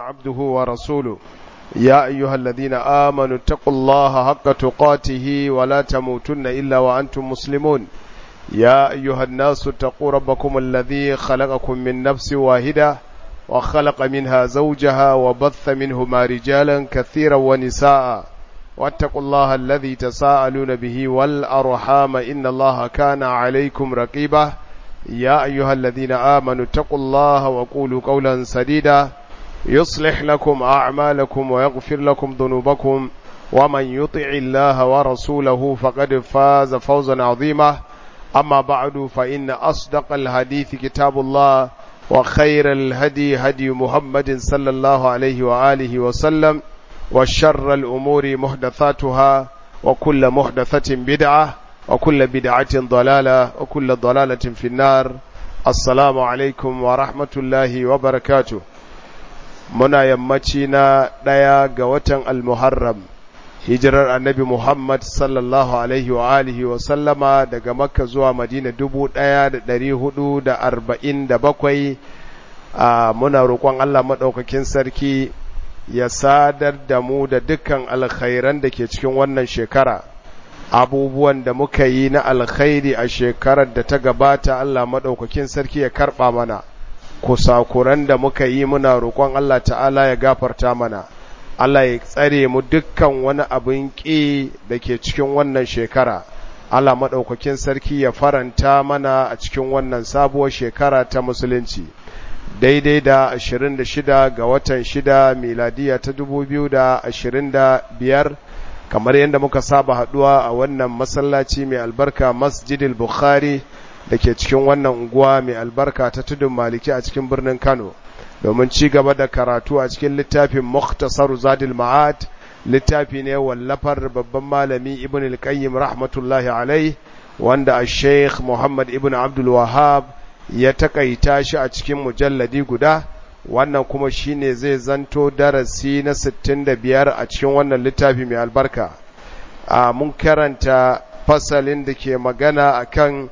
عبده ورسوله يا أيها الذين آمنوا اتقوا الله حق تقاته ولا تموتن إلا وأنتم مسلمون يا أيها الناس اتقوا ربكم الذي خلقكم من نفس واحدة وخلق منها زوجها وبث منهما رجالا كثيرا ونساء واتقوا الله الذي تساءلون به والأرحام إن الله كان عليكم رقيبا يا أيها الذين آمنوا اتقوا الله وقولوا قولا سديدا يصلح لكم أعمالكم ويغفر لكم ذنوبكم ومن يطع الله ورسوله فقد فاز فوزا عظيما أما بعد فإن أصدق الحديث كتاب الله وخير الهدي هدي محمد صلى الله عليه وآله وسلم وشر الأمور محدثاتها وكل محدثة بدعة وكل بدعة ضلالة وكل ضلالة في النار السلام عليكم ورحمة الله وبركاته muna yammaci na ɗaya ga watan almuharram hijirar annabi muhammad sallallahu alaihi wa alihi wa sallama daga makka zuwa madina dubu ɗaya da ɗari hudu da arba'in da bakwai a muna roƙon allah maɗaukakin sarki ya sadar da mu da dukkan alkhairan da ke cikin wannan shekara abubuwan da muka yi na alkhairi a shekarar da ta gabata allah maɗaukakin sarki ya karɓa mana kusakuran da muka yi muna roƙon Allah ta'ala ya gafarta mana Allah ya tsare mu dukkan wani abin ƙi da ke cikin wannan shekara Allah maɗaukakin sarki ya faranta mana a cikin wannan sabuwar shekara ta musulunci daidai da 26 ga watan 6 miladiya ta 2025 kamar yadda muka saba haɗuwa a wannan masallaci mai albarka masjidil bukhari da ke cikin wannan unguwa mai albarka ta tudun maliki a cikin birnin Kano domin ci gaba da karatu a cikin littafin Mukhtasar Zadil Ma'ad littafi ne wallafar babban malami Ibn al-Qayyim rahmatullahi alai wanda a Sheikh Muhammad Ibn Abdul Wahhab ya takaita shi a cikin mujalladi guda wannan kuma shine zai zanto darasi na 65 a cikin wannan littafi mai albarka a mun karanta fasalin da ke magana akan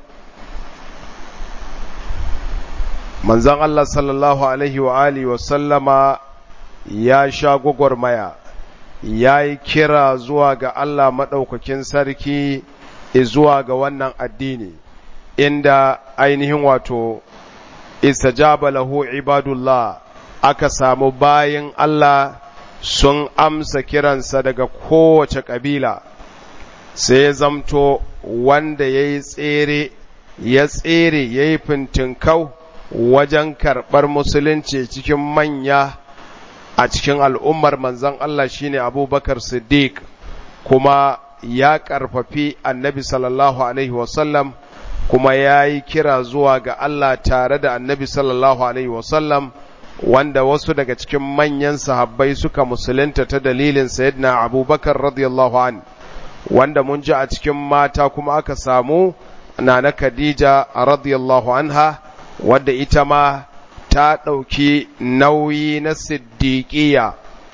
manzan Allah sallallahu Alaihi wa Alihi wasallama ya sha gwagwarmaya ya yi kira zuwa ga Allah maɗaukakin sarki zuwa ga wannan addini inda ainihin wato istajaba lahu ibadullah aka samu bayin Allah sun amsa kiransa daga kowace ƙabila sai ya zamto wanda ya yi tsere ya tsere ya yi fintinkau wajen karɓar musulunci cikin manya a cikin al'ummar manzan Allah shine abubakar siddiq kuma ya ƙarfafi annabi sallallahu alaihi wasallam kuma ya yi kira zuwa ga Allah tare da annabi sallallahu alaihi wasallam wanda wasu daga cikin manyan sahabbai suka musulunta ta dalilin sayyidina abubakar radiyallahu an wanda mun ji a cikin mata kuma aka samu na na khadija radiyallahu anha wadda ita ma ta ɗauki nauyi na siddiƙiya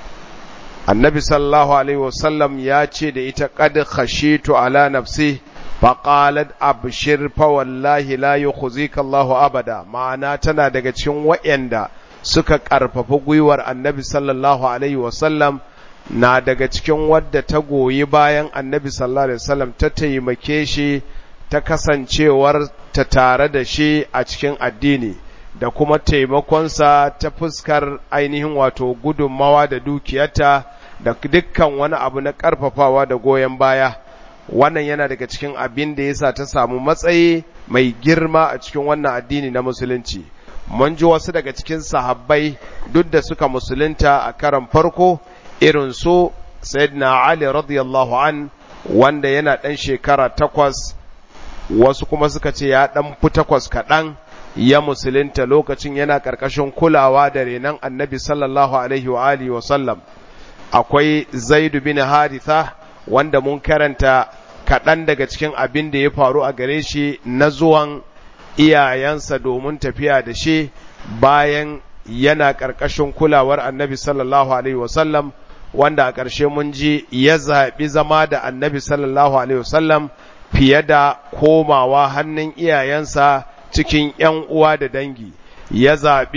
annabi sallallahu alaihi wasallam ya ce da ita qad khashitu ala nafsi faqalat abshir fa wallahi la yukhzika Allahu abada ma'ana tana daga cikin wayanda suka karfafa gwiwar annabi sallallahu alaihi wasallam na daga cikin wadda ta goyi bayan annabi sallallahu alaihi wasallam ta taimake shi ta kasancewar ta tare da shi a cikin addini da kuma taimakonsa ta fuskar ainihin wato gudunmawa da dukiyarta da dukkan wani abu na ƙarfafawa da goyon baya wannan yana daga cikin abin da yasa ta samu matsayi mai girma a cikin wannan addini na musulunci mun ji wasu daga cikin sahabbai duk da suka musulunta a karan farko irin su sayyidina ali radiyallahu an wanda yana ɗan shekara takwas wasu kuma suka ce ya ɗan fi takwas kaɗan ya musulunta lokacin yana ƙarƙashin kulawa da renon annabi sallallahu alaihi wa alihi wa sallam akwai zaidu bin haritha wanda mun karanta kaɗan daga cikin abin da ya faru a gare shi na zuwan iyayensa domin tafiya da shi bayan yana ƙarƙashin kulawar annabi sallallahu alaihi wa sallam wanda a ƙarshe mun ji ya zaɓi zama da annabi sallallahu alaihi wa sallam fiye da komawa hannun iyayensa cikin ‘yan uwa da dangi, ya zaɓi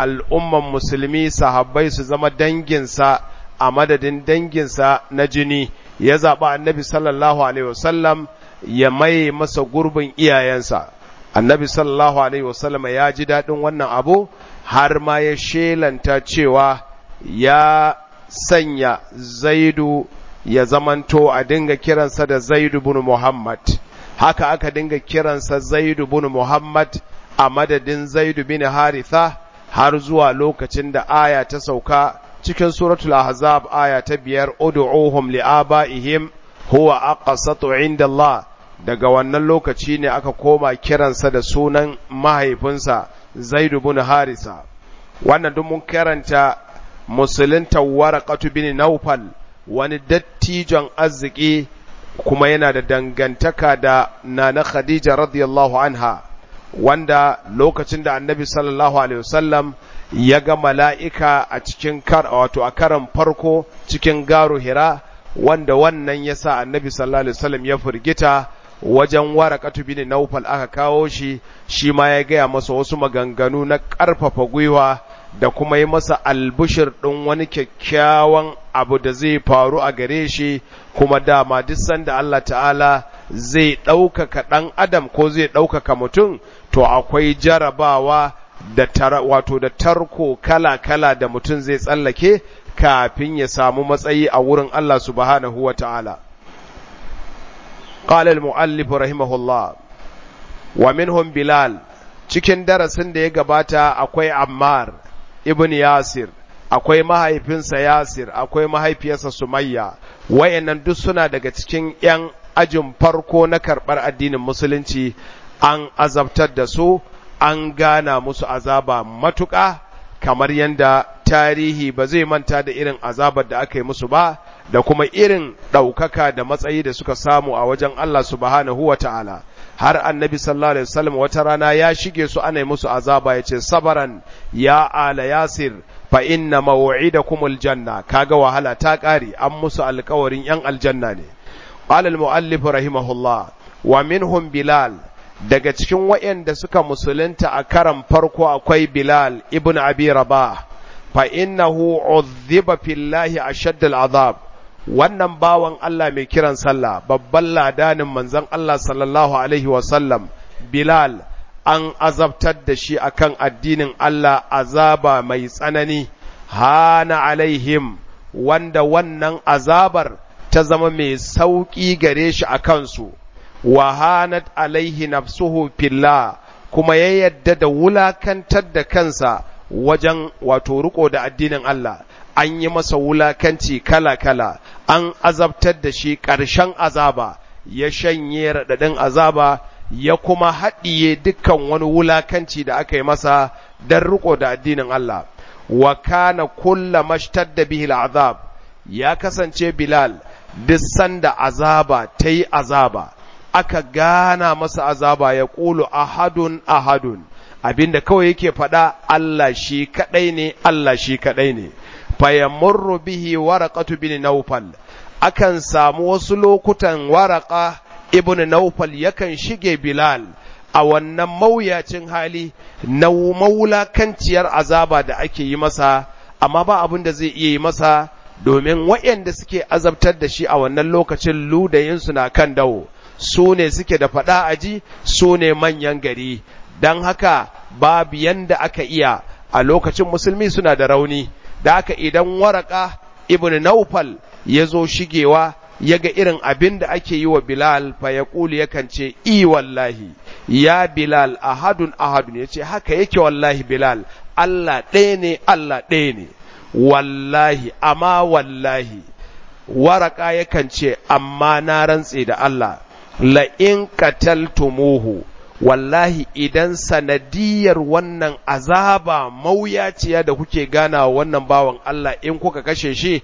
al'umman musulmi sahabbai su zama danginsa a madadin danginsa na jini ya zaɓi annabi sallallahu alaihi wasallam ya maye masa gurbin iyayensa annabi sallallahu alaihi wasallam ya ji daɗin wannan abu har ma ya shelanta cewa ya sanya zaidu ya zamanto a dinga kiransa da zaidu bin muhammad haka aka dinga kiransa zaidu bin muhammad a madadin zaidu bin haritha har zuwa lokacin da aya ta sauka cikin suratul ahzab aya ta biyar ud'uhum li'abaihim huwa aqsatu inda Allah daga wannan lokaci ne aka koma kiransa da sunan mahaifinsa Zaid ibn Harisa wannan duk mun karanta musulunta waraqatu bin Nawfal wani dattijon arziki kuma yana da dangantaka da nana Khadija radiyallahu anha wanda lokacin da annabi sallallahu alaihi wasallam ya ga mala'ika a cikin kar wato a karan farko cikin garu hira wanda wannan ya sa annabi sallallahu alaihi wasallam ya firgita wajen warakatu bin naufal aka kawo shi shi ma ya gaya masa wasu maganganu na ƙarfafa gwiwa da kuma yi masa albushir ɗin wani kyakkyawan abu da zai faru a gare shi kuma dama duk sanda Allah ta'ala zai ɗaukaka ɗan adam ko zai ɗaukaka mutum to akwai jarabawa da tara, wato da tarko kala-kala da mutum zai tsallake kafin ya samu matsayi a wurin Allah subhanahu wa ta'ala. قال المؤلف رحمه الله ومنهم بلال cikin darasin da ya gabata akwai Ammar ibn Yasir akwai mahaifinsa Yasir akwai mahaifiyarsa Sumayya wayannan duk suna daga cikin ƴan ajin farko na karɓar addinin musulunci an azabtar da su an gana musu azaba matuƙa kamar yadda tarihi ba zai manta da irin azabar da aka yi musu ba da kuma irin ɗaukaka da matsayi da suka samu a wajen Allah subhanahu wa ta'ala har annabi sallallahu alaihi wasallam wata rana ya shige su ana musu azaba ya ce sabaran ya ala yasir fa inna maw'idakumul janna kaga wahala ta ƙare an musu alƙawarin yan aljanna ne qala al muallif rahimahullah wa minhum bilal daga cikin waɗanda suka musulunta a karan farko akwai bilal ibn abi rabah fa innahu udhiba fillahi ashadd al azab wannan bawan Allah mai kiran sallah babban ladanin manzon Allah sallallahu alaihi wasallam Bilal an azabtar da shi akan addinin Allah azaba mai tsanani hana alaihim wanda wannan azabar ta zama mai sauƙi gare shi a kansu wa hanat alaihi nafsuhu fillah kuma ya yadda da wulakantar da kansa wajen wato riko da addinin Allah an yi masa wulakanci kala-kala an azabtar da shi ƙarshen azaba ya shanye raɗaɗin azaba ya kuma haɗiye dukkan wani wulakanci da aka yi masa don riko da addinin Allah wa kana kulla mashtadda bihi azab ya kasance Bilal duk sanda azaba ta yi azaba aka gana masa azaba ya ƙulu ahadun ahadun abinda kawai yake faɗa Allah shi kaɗai ne Allah shi kaɗai ne fayamurru bihi waraqatu bin Nawfal akan samu wasu lokutan waraka ibn Nawfal yakan shige Bilal a wannan mawuyacin hali na mawulakanciyar azaba da ake yi masa amma ba abin da zai iya yi masa domin waɗanda suke azabtar da shi a wannan lokacin ludayinsu na kan dawo su ne suke da faɗa aji su ne manyan gari don haka babu yanda aka iya a lokacin musulmi suna da rauni da haka idan waraka ibn naufal ya zo shigewa ya ga irin abin da ake yi wa bilal fa ya ƙuli yakan ce i wallahi ya bilal ahadun ahadun ya ce haka yake wallahi bilal allah ɗaya ne allah ɗaya ne wallahi amma wallahi waraka yakan ce amma na rantse da allah la in qataltumuhu wallahi idan sanadiyar wannan azaba mawuyaciya da kuke gana wannan bawan Allah in kuka kashe shi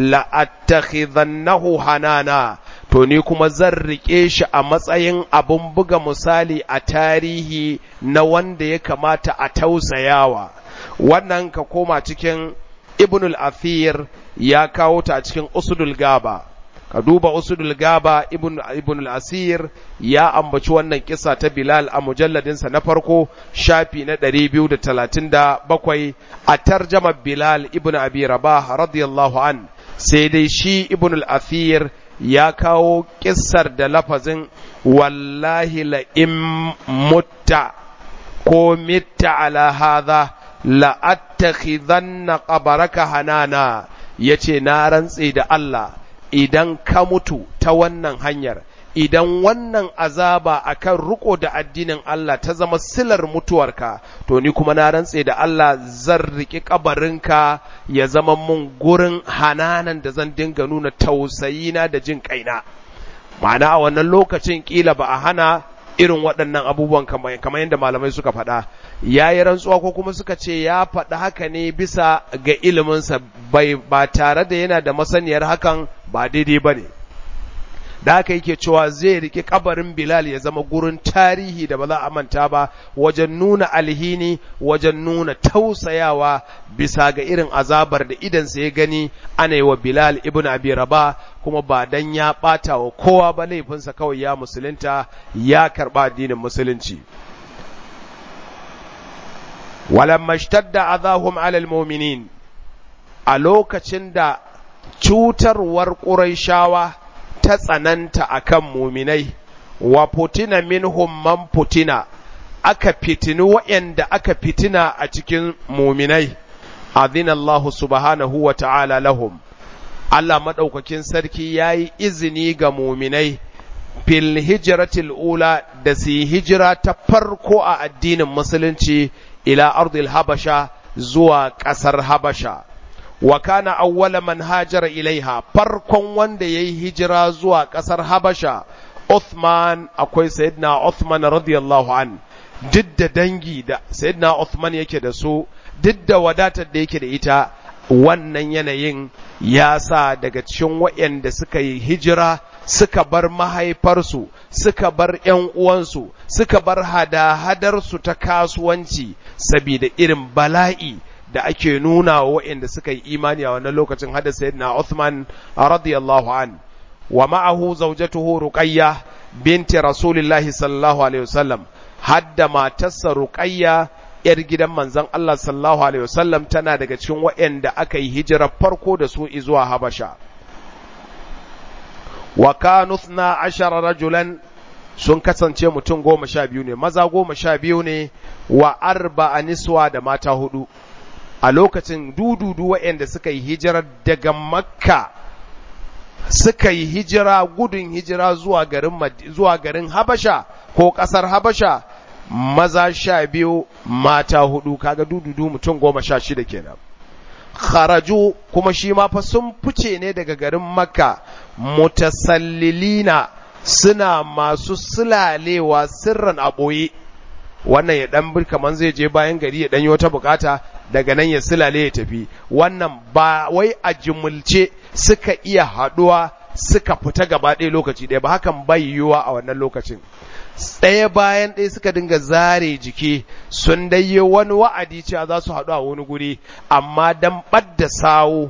la'attakhidhannahu hanana to ni kuma zan rike shi a matsayin abun buga misali a tarihi na wanda ya kamata a tausayawa wannan ka koma cikin ibnul athir ya kawo ta a cikin usudul gaba ka duba usudul gaba ibn ibn al-asir ya ambaci wannan kisa ta bilal a mujalladinsa na farko shafi na 237 a tarjama bilal ibn abi rabah radiyallahu an sai dai shi ibn al-asir ya kawo kissar da lafazin wallahi la in mutta ko mitta ala hadha la attakhidanna qabaraka hanana yace na rantse da Allah idan ka mutu ta wannan hanyar idan wannan azaba akan riko da addinin Allah ta zama silar mutuwarka to ni kuma na rantse da Allah zan riki kabarinka ya zama mun gurin hananan da zan dinga nuna tausayina da jin kaina ma'ana a wannan lokacin kila ba a hana irin waɗannan abubuwan kamar yadda malamai suka faɗa ya yi rantsuwa ko kuma suka ce ya faɗa haka ne bisa ga iliminsa bai ba tare da yana da masaniyar hakan ba daidai ba ne da haka yake cewa zai riƙe kabarin Bilal ya zama gurin tarihi da ba za a manta ba wajen nuna alhini wajen nuna tausayawa bisa ga irin azabar da idansa ya gani ana yi wa Bilal ibn Abi Rabah kuma ba dan ya ɓata wa kowa ba laifinsa kawai ya musulunta ya karɓa addinin musulunci walamma shtadda azahum alal mu'minin a lokacin da cutarwar ƙurayshawa ta tsananta akan muminai wa putina minhum man putina aka fitini waɗanda aka fitina a cikin muminai adina Allah subhanahu wa ta'ala lahum Allah maɗaukakin sarki ya yi izini ga muminai fil hijratil ula da su yi hijira ta farko a addinin musulunci ila ardil habasha zuwa ƙasar habasha wa kana awwala man hajara ilaiha farkon wanda yayi hijira zuwa ƙasar habasha Uthman akwai sayyidina Uthman radiyallahu an duk da dangi da sayyidina Uthman yake da su duk da wadatar da yake da ita wannan yanayin ya sa daga cikin waɗanda suka yi hijira suka bar mahaifarsu suka bar ‘yan uwansu suka bar hada-hadarsu ta kasuwanci saboda irin bala'i da ake nuna wa waɗanda suka yi imani a wannan lokacin hada sayyidina Uthman radiyallahu an wa ma'ahu zawjatuhu Ruqayya binti Rasulillahi sallallahu alaihi wasallam hadda matarsa Ruqayya ‘yar gidan manzon Allah sallallahu Alaihi wasallam tana daga cikin waɗanda aka yi hijirar farko da su zuwa Habasha. Wa kanu na ashara rajulan sun kasance mutum goma sha biyu ne, maza goma sha biyu ne wa arba a niswa da mata hudu. A lokacin dududu waɗanda suka yi hijirar daga Makka suka yi hijira gudun hijira zuwa garin, zuwa garin Habasha ko ƙasar Habasha maza sha biyu mata hudu kaga dududu mutum goma sha shida kenan kharaju kuma shi ma fa sun fice ne daga garin makka mutasallilina suna masu sulalewa sirran a ɓoye wannan ya ɗan bir kaman zai je bayan gari ya ɗanyi wata bukata daga nan ya sulale ya tafi wannan ba wai a jimulce suka iya haɗuwa suka fita gaba ɗaya lokaci ɗaya ba hakan bai yiwuwa a wannan lokacin ɗaya bayan ɗaya suka dinga zare jiki sun dai wani wa'adi cewa za su haɗu a wani guri amma dan ɓadda sawo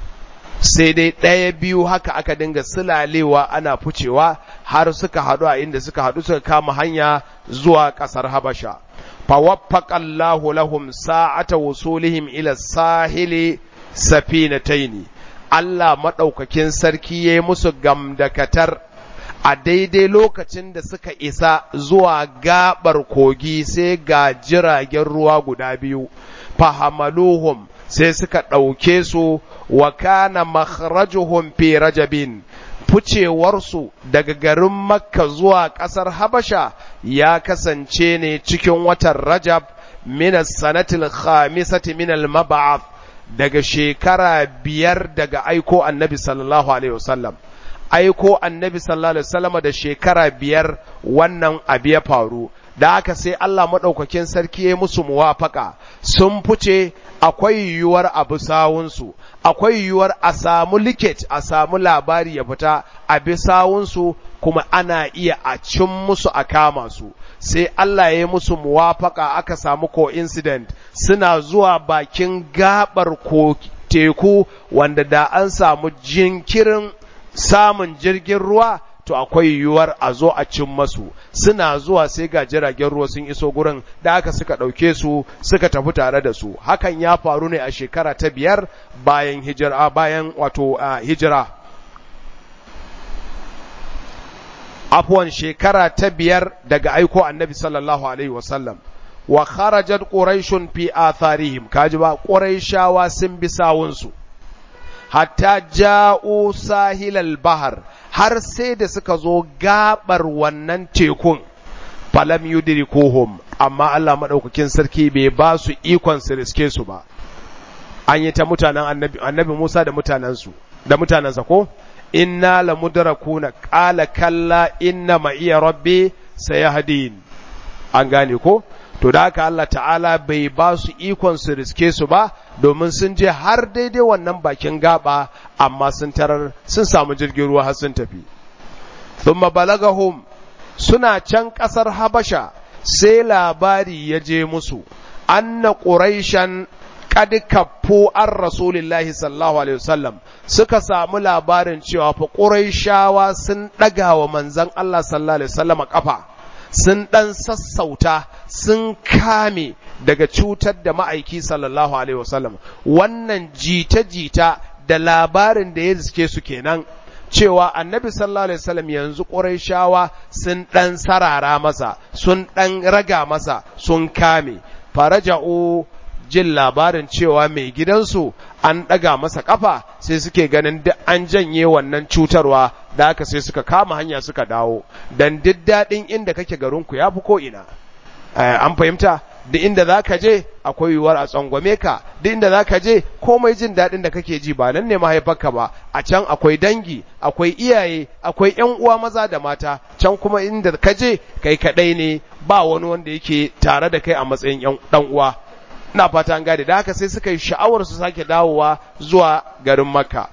sai dai ɗaya biyu haka aka dinga sulalewa ana ficewa har suka haɗu a inda suka haɗu suka kama hanya zuwa ƙasar habasha fawaffaqallahu lahum sa'ata wusulihim ila sahili safinataini Allah maɗaukakin sarki ya yi musu gamdakatar a daidai lokacin da suka isa zuwa gabar kogi sai ga jiragen ruwa guda biyu fahamaluhum sai suka ɗauke su wa kana makhrajuhum fi rajabin ficewarsu daga garin makka zuwa ƙasar habasha ya kasance ne cikin watan rajab min sanatil khamisati min al mab'ath daga shekara biyar daga aiko annabi sallallahu alaihi wasallam aiko annabi sallallahu alaihi wasallam da shekara biyar wannan abu ya faru da haka sai Allah maɗaukakin sarki ya musu muwafaka sun fice akwai yiwuwar abu sawunsu akwai yiwuwar a samu liket a samu labari ya fita a bi sawunsu kuma ana iya a cin musu a kama su sai Allah ya yi musu muwafaka aka samu coincident suna zuwa bakin gabar ko teku wanda da an samu jinkirin samun jirgin ruwa to akwai yiwuwar a zo a cin masu suna zuwa sai ga jiragen ruwa sun iso gurin da aka suka ɗauke su suka tafi tare da su hakan ya faru ne a shekara ta biyar bayan hijira bayan wato hijira afwan shekara ta biyar daga aiko annabi sallallahu alaihi wasallam wa kharajat quraishun fi atharihim kaji ba quraishawa sun bi sawunsu hatta ja'u sahilal bahar har sai da suka zo gabar wannan tekun falam yudrikuhum amma Allah madaukakin sarki bai ba su ikon su riske su ba an yi ta mutanen annabi annabi Musa da mutanensu da mutanensa ko inna lamudrakuna qala kalla inna ma iya rabbi sayahdin an gane ko to da haka Allah ta'ala bai ba su ikon su riske su ba domin sun je har daidai wannan bakin gaba amma sun tarar sun samu jirgin ruwa har sun tafi thumma balagahum suna can kasar habasha sai labari ya je musu anna quraishan qad kaffu an rasulillahi sallallahu alaihi wasallam suka samu labarin cewa fa quraishawa sun daga wa manzon Allah sallallahu alaihi wasallam kafa sun ɗan sassauta sun kame daga cutar da ma'aiki sallallahu alaihi wasallam wannan jita-jita da labarin da ya riske su kenan cewa annabi sallallahu alaihi wasallam yanzu ƙurayshawa sun ɗan sarara masa sun ɗan raga masa sun kame faraja'u jin labarin cewa mai gidansu an ɗaga masa ƙafa sai suke ganin duk an janye wannan cutarwa da haka sai suka kama hanya suka dawo dan duk daɗin inda kake garinku ya fi ko'ina an fahimta da inda za ka je akwai yiwuwar a tsangwame ka da inda za ka je komai jin daɗin da kake ji ba nan ne mahaifarka ba a can akwai dangi akwai iyaye akwai ‘yan uwa maza da mata can kuma inda ka je kai kaɗai ne ba wani wanda yake tare da kai a matsayin ɗan uwa ina fata an gane da haka sai suka yi sha'awar su sake dawowa zuwa garin makka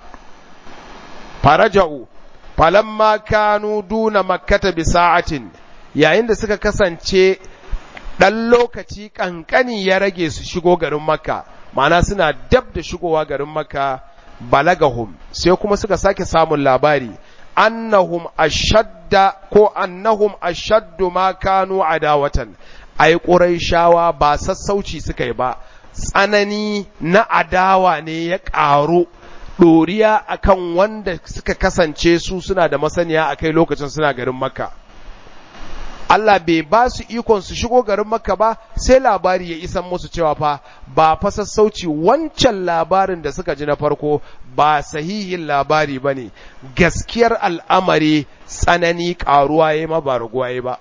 faraja'u falamma kanu duna makkata bi sa'atin yayin da suka kasance dan lokaci kankani ya rage su shigo garin makka ma'ana suna dab da shigowa garin makka balagahum sai kuma suka sake samun labari annahum ashadda ko annahum ashaddu ma kanu adawatan ai ƙuraishawa ba sassauci suka yi ba tsanani na adawa ne ya ƙaru ɗoriya akan wanda suka kasance su suna da masaniya a kai lokacin suna garin makka Allah bai ba su ikon su shigo garin makka ba sai labari ya isan musu cewa fa ba fa sassauci wancan labarin da suka ji na farko ba sahihin labari ba ne gaskiyar al'amari tsanani ƙaruwa ya ma ba raguwa ya ba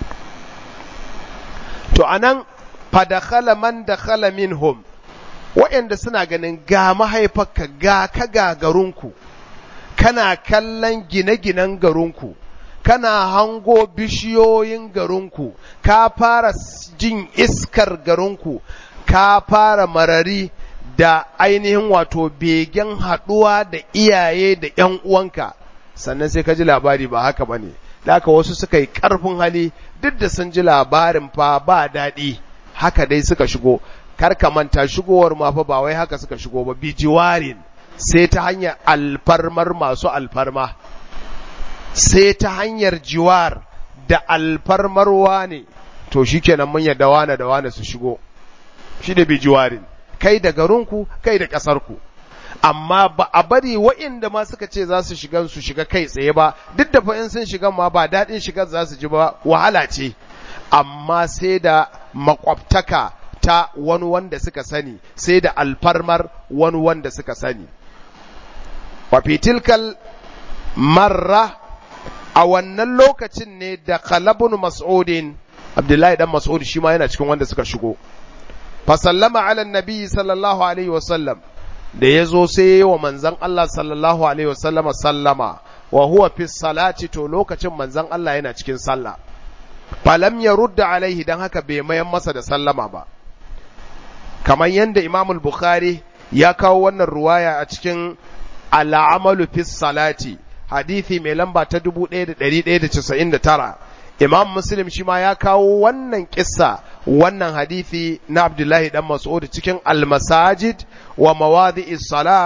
to anan fadakhala man dakhala minhum waɗanda suna ganin ga mahaifarka ga ka ga garinku kana kallon gine-ginen garinku kana hango bishiyoyin garinku ka fara jin iskar garinku ka fara marari da ainihin wato begen haɗuwa da iyaye da ‘yan uwanka sannan sai ka ji labari ba haka ba ne da haka wasu suka yi ƙarfin hali duk da sun ji labarin fa ba daɗi haka dai suka shigo kar ka manta shigowar ma fa ba wai haka suka shigo ba bijiwarin sai ta hanyar alfarmar masu alfarma sai ta hanyar jiwar da alfarmarwa ne to shikenan mun yadda wane da wane su shigo shi da bijiwarin kai da garinku kai da ƙasarku amma ba a bari wa'inda ma suka ce za su shiga su shiga kai tsaye ba duk da in sun shiga ma ba daɗin shigar za su ji ba wahala ce amma sai da makwabtaka ta wani wanda suka sani sai da alfarmar wani wanda suka sani wa fitilkal marra a wannan lokacin ne da kalabun mas'udin abdullahi dan mas'ud shi ma yana cikin wanda suka shigo fa sallama ala nabi sallallahu alaihi wasallam da ya zo sai wa manzan Allah sallallahu Alaihi wasallama sallama wa huwa fi salati to lokacin manzan Allah yana cikin sallah falam ya rudda alaihi don haka bai mayan masa da sallama ba kamar yadda imam bukhari ya kawo wannan ruwaya a cikin al'amalu fi salati hadithi mai lamba ta 1199 imam muslim shi ma ya kawo wannan kissa wannan hadithi na abdullahi dan mas'ud cikin al-masajid wa mawadi'is sala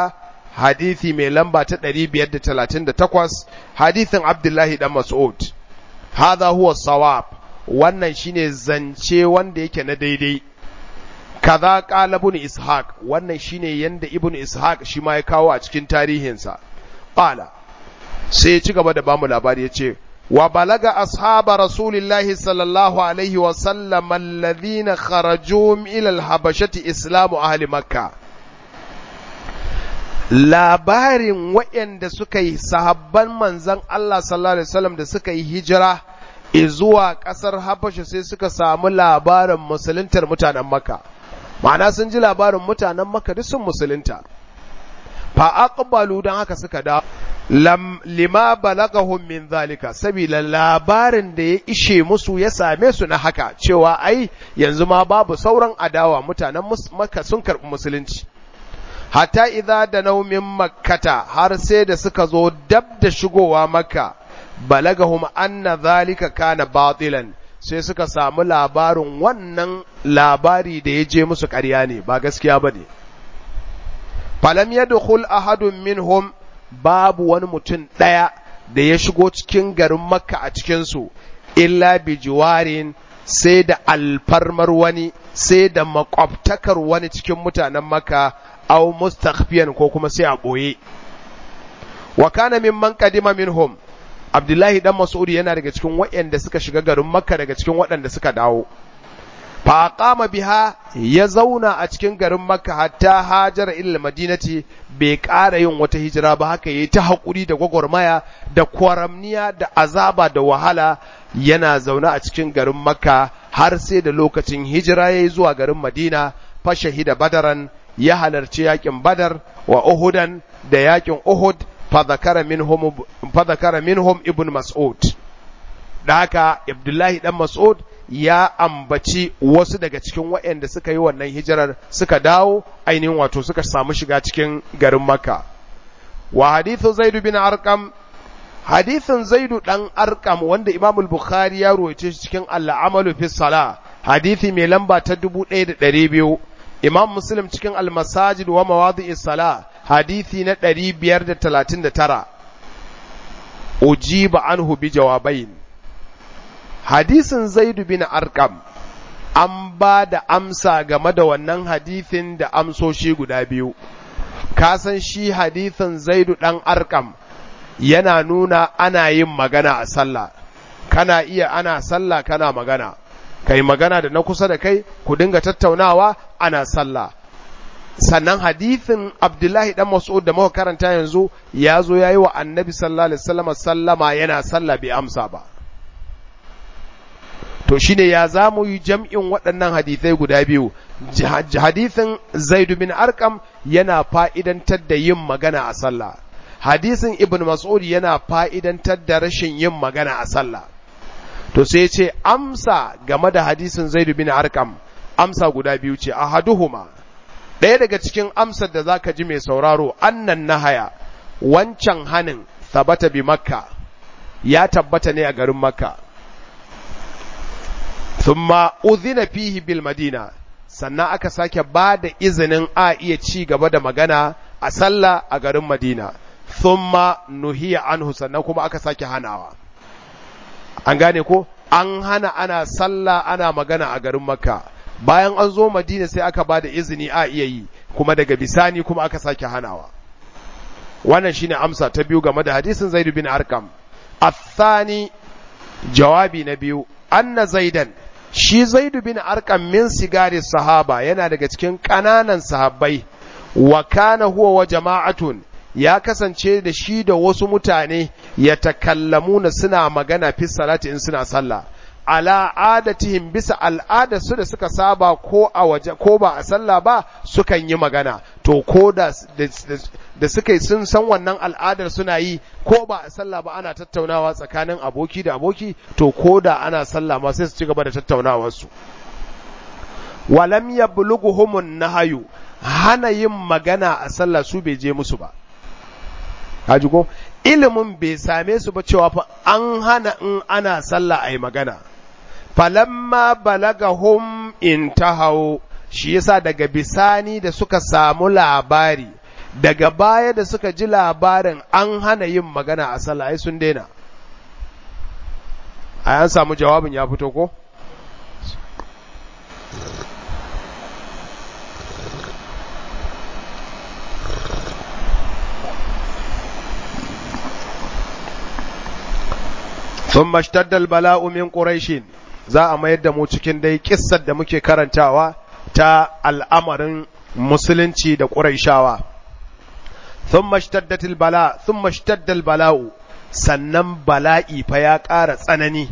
hadithi mai lamba ta 538 hadithin abdullahi dan mas'ud hadha huwa sawab wannan shine zance wanda yake na daidai kaza qala ibn ishaq wannan shine yanda ibn ishaq shi ma ya kawo a cikin tarihinsa qala sai ya ci gaba da bamu labari yace wa balaga ashaba rasulillahi sallallahu alaihi wa sallam alladhina kharaju ila al-habashati islamu ahli makkah labarin waɗanda suka yi sahabban manzan Allah sallallahu Alaihi wasallam da suka yi hijira zuwa ƙasar Habasha sai suka samu labarin musuluntar mutanen Makka. Ma'ana sun ji labarin mutanen Makka duk sun musulunta. Fa aqbalu don haka suka da lam lima balagahum min zalika saboda labarin da ya ishe musu ya same su na haka cewa ai yanzu ma babu sauran adawa mutanen Makka sun karɓi musulunci. hatta idza da naumin makkata har sai da suka zo dab da shigowa makka balagahum anna zalika kana batilan sai suka samu labarin wannan labari da ya je musu ƙarya ne ba gaskiya ba ne falam yadkhul ahadun minhum babu wani mutum ɗaya da ya shigo cikin garin makka a cikinsu illa bi jiwarin sai da alfarmar wani sai da makwabtakar wani cikin mutanen makka aw mustakhfiyan ko kuma sai a boye wa kana mimman qadima minhum abdullahi dan mas'ud yana daga cikin waɗanda suka shiga garin makka daga cikin waɗanda suka dawo fa qama biha ya zauna a cikin garin makka hatta hajar ila madinati bai ƙara yin wata hijira ba haka yayi ta hakuri da gwagwarmaya da kwaramniya da azaba da wahala yana zaune a cikin garin makka har sai da lokacin hijira yayi zuwa garin madina fa shahida badaran ya halarci yakin badar wa uhudan da yakin uhud fadhakara minhum fadhakara minhum ibn mas'ud da haka abdullahi dan mas'ud ya ambaci wasu daga cikin waɗanda suka yi wannan hijirar suka dawo ainihin wato suka samu shiga cikin garin makka wa hadithu zaid bin arqam hadithin zaidu dan arqam wanda imamul bukhari ya ruwaice shi cikin al-amalu fi salah hadithi mai lamba ta 1200 Imam Muslim cikin Al-Masajid wa Mawadi'is Sala hadisi na 539 ujiba anhu bi jawabain hadisin Zaid bin Arqam an ba da amsa game da wannan hadisin da amsoshi guda biyu ka san shi hadisin Zaid dan Arqam yana nuna ana yin magana a sallah kana iya ana sallah kana magana kai magana da na kusa da kai ku dinga tattaunawa ana sallah sannan hadithin abdullahi dan mas'ud da muka karanta yanzu ya zo yayi wa annabi sallallahu alaihi wasallam sallama yana sallah bai amsa ba to shine ya zamu yi jam'in waɗannan hadithai guda biyu hadithin zaid bin arqam yana fa'idantar da yin magana a sallah hadisin ibn mas'ud yana fa'idantar da rashin yin magana a sallah to sai ce amsa game da hadisin Zaid bin Arqam amsa guda biyu ce ahaduhuma ɗaya daga cikin amsar da zaka ji mai sauraro annan nahaya wancan hanin sabata bi makka ya tabbata ne a garin makka thumma udhina fihi bil madina sannan aka sake ba da izinin a iya ci gaba da magana a sallah a garin madina thumma nuhiya anhu sannan kuma aka sake hanawa an gane ko an hana ana sallah ana magana a garin makka bayan an zo madina sai aka ba da izini a iya yi kuma daga bisani kuma aka sake hanawa wannan shine amsa ta biyu game da hadisin zaid bin arqam athani jawabi na biyu anna zaidan shi zaid bin arqam min sigari sahaba yana daga cikin kananan sahabbai wa kana huwa wa jama'atun ya kasance da shi da wasu mutane ya takallamuna suna magana fi salati in suna sallah ala adatihim bisa al'ada su da suka saba ko a waje ko ba a sallah ba sukan yi magana to ko da da suka sun san wannan al'adar suna yi ko ba a sallah ba ana tattaunawa tsakanin aboki da aboki to ko da ana sallah ma sai su ci gaba da tattaunawar su walam yablughumun nahayu hana yin magana a sallah su bai je musu ba kaji ko ilimin bai same su ba cewa fa an hana in ana sallah ai magana falamma balagahum intahaw shi yasa daga bisani da suka samu labari daga baya da suka ji labarin an hana yin magana a sallah ai sun daina ai an samu jawabin ya fito ko ثم اشتد البلاء من قريش za a mayar da mu cikin dai kissar da muke karantawa ta al'amarin musulunci da ƙuraishawa thumma ishtaddat albala thumma ishtadda albala'u sannan bala'i fa ya ƙara tsanani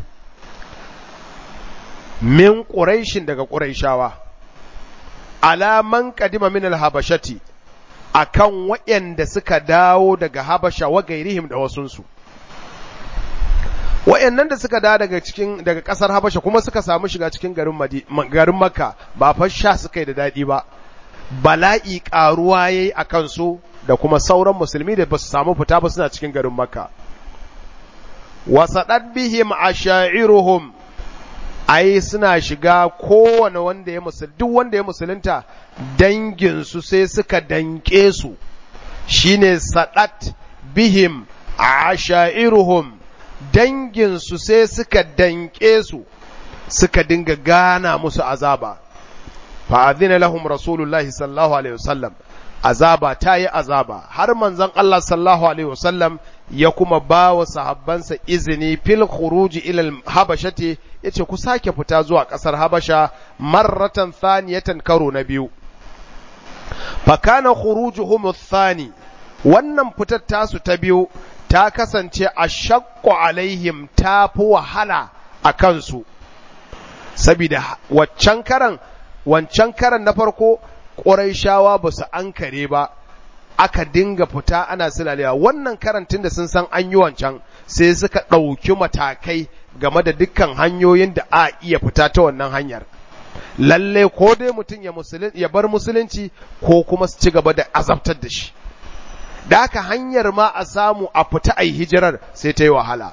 min quraishin daga quraishawa alaman qadima min alhabashati akan waɗanda suka dawo daga habasha wa gairihim da wasunsu wayannan da suka da daga cikin daga kasar Habasha kuma suka samu shiga cikin garin garin Makka ba fa sha suka yi da dadi ba bala'i karuwa yayi akan su da kuma sauran musulmi da basu samu fita ba suna cikin garin Makka wasadat bihim ashairuhum ai suna shiga kowane wanda ya musul duk wanda ya musulunta dangin su sai suka danke su shine sadat bihim ashairuhum danginsu sai suka danƙe su suka dinga gana musu azaba fa'adhina lahum rasulullahi sallallahu alaihi wasallam azaba ta yi azaba har manzon Allah sallallahu alaihi wasallam ya kuma ba wa sahabbansa izini fil khuruji ila habashati yace ku sake fita zuwa ƙasar habasha marratan thaniyatan karo na biyu fa kana khurujuhum thani wannan fitar tasu ta biyu ta kasance a shakku alaihim ta fi wahala a kansu, saboda waccan karan, wancan karan na farko ƙuraishawa ba su an kare ba, aka dinga fita ana silalewa wannan karantin da sun san an yi wancan sai suka ɗauki matakai game da dukkan hanyoyin da a iya fita ta wannan hanyar. Lalle ko dai mutum ya bar musulunci ko kuma su ci gaba da azabtar da shi. da haka hanyar ma a samu a fita a yi hijirar sai ta yi wahala.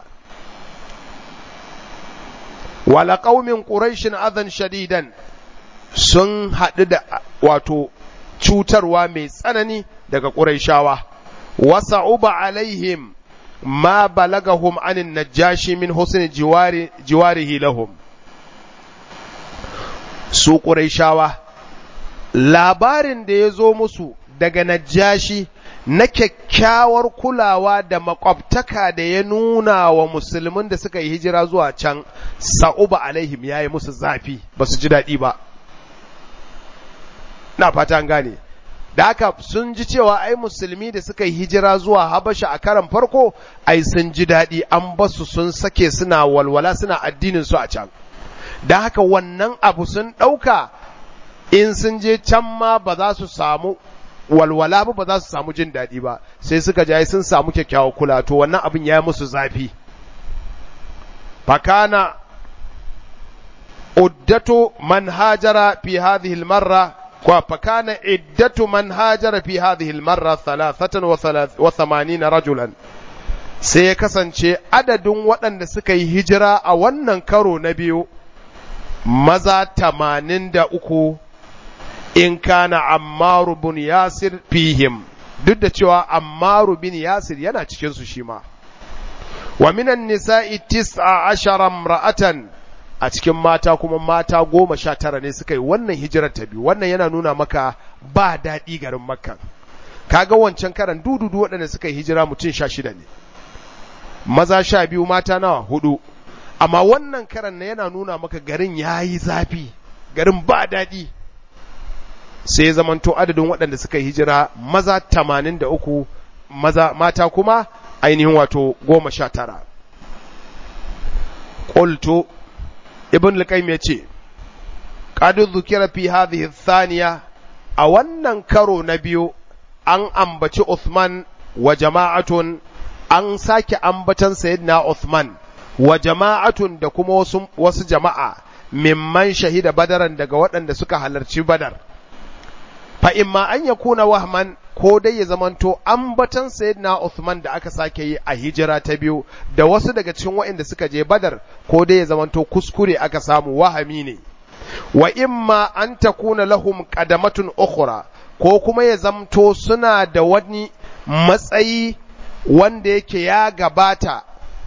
Wala ƙaumin ƙuraishin azan shadidan sun haɗu da wato cutarwa mai tsanani daga ƙuraishawa, wasa uba alaihim ma balagahum anin najashi min husni jiwarihi lahum. Su ƙuraishawa, labarin da ya zo musu daga najashi na kyakkyawar kulawa da makwabtaka da ya nuna wa musulmin da suka yi hijira zuwa can sa'uba alaihim ya yi musu zafi ba su ji daɗi ba na fata gane da haka sun ji cewa ai musulmi da suka yi hijira zuwa habasha a karan farko ai sun ji daɗi an basu sun sake suna walwala suna addinin su a can da haka wannan abu sun ɗauka in sun je can ma ba za su samu walwala ba ba za su samu jin daɗi ba sai suka jaye sun samu kyakkyawar kula to wannan abin ya musu zafi fakana uddatu man hajara fi hadhihi almarra wa fakana iddatu man hajara fi hadhihi almarra 83 rajulan sai ya kasance adadin waɗanda suka yi hijira a wannan karo na biyu maza 83 in kana ammaru bin yasir fihim duk da cewa ammaru bin yasir yana cikinsu shi ma wa minan nisa'i tis'a ashara ra'atan a cikin mata kuma mata goma sha tara ne suka yi wannan hijirar ta biyu wannan yana nuna maka ba daɗi garin makka kaga wancan karan dududu waɗanda suka yi hijira mutum sha shida ne maza sha biyu mata nawa hudu amma wannan karan yana nuna maka garin ya yi zafi garin ba daɗi sai zamanto adadin waɗanda suka hijira maza tamanin da uku maza mata kuma ainihin wato goma sha tara ƙultu ibn lukaim ya ce ƙadu zukira fi hadhihi thaniya a wannan karo na biyu an ambaci Uthman wa jama'atun an sake ambatan sayyidina Uthman wa jama'atun da kuma wasu, wasu jama'a mimman shahida badaran daga waɗanda suka halarci badar fa imma an yakuna wahman ko dai ya zamanto ambatan sayyidina Uthman da aka sake yi a hijira ta biyu da wasu daga cikin waɗanda suka je Badar ko dai ya zamanto kuskure aka samu wahami ne wa imma an takuna lahum qadamatun ukhra ko kuma ya zamto suna da wani matsayi wanda yake ya gabata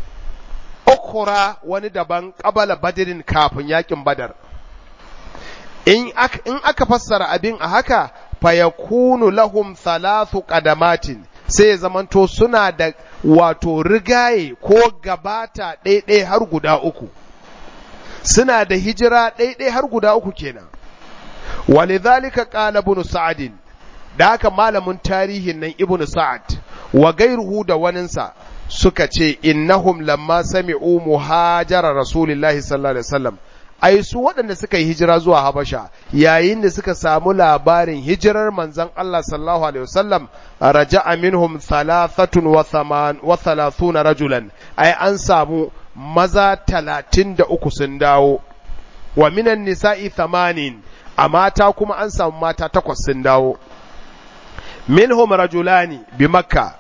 ukura wani daban ƙabala badirin kafin yakin badar in aka fassara abin a haka fayakunu lahum thalathu qadamatin sai ya zamanto suna da wato rigaye ko gabata ɗaiɗai har guda uku suna da hijira ɗaiɗai har guda uku kenan walidhalika qala ibn sa'd da haka malamin tarihin nan ibn sa'ad wa gairuhu da waninsa suka ce innahum lamma sami'u muhajara rasulillahi sallallahu alaihi wasallam ai su waɗanda suka yi hijira zuwa Habasha yayin da suka samu labarin hijirar manzon Allah sallallahu alaihi wasallam raja'a minhum thalathatun wa thaman wa thalathuna rajulan ai an samu maza talatin da uku sun dawo wa minan nisa'i thamanin a mata kuma an samu mata takwas sun dawo minhum rajulani bi makka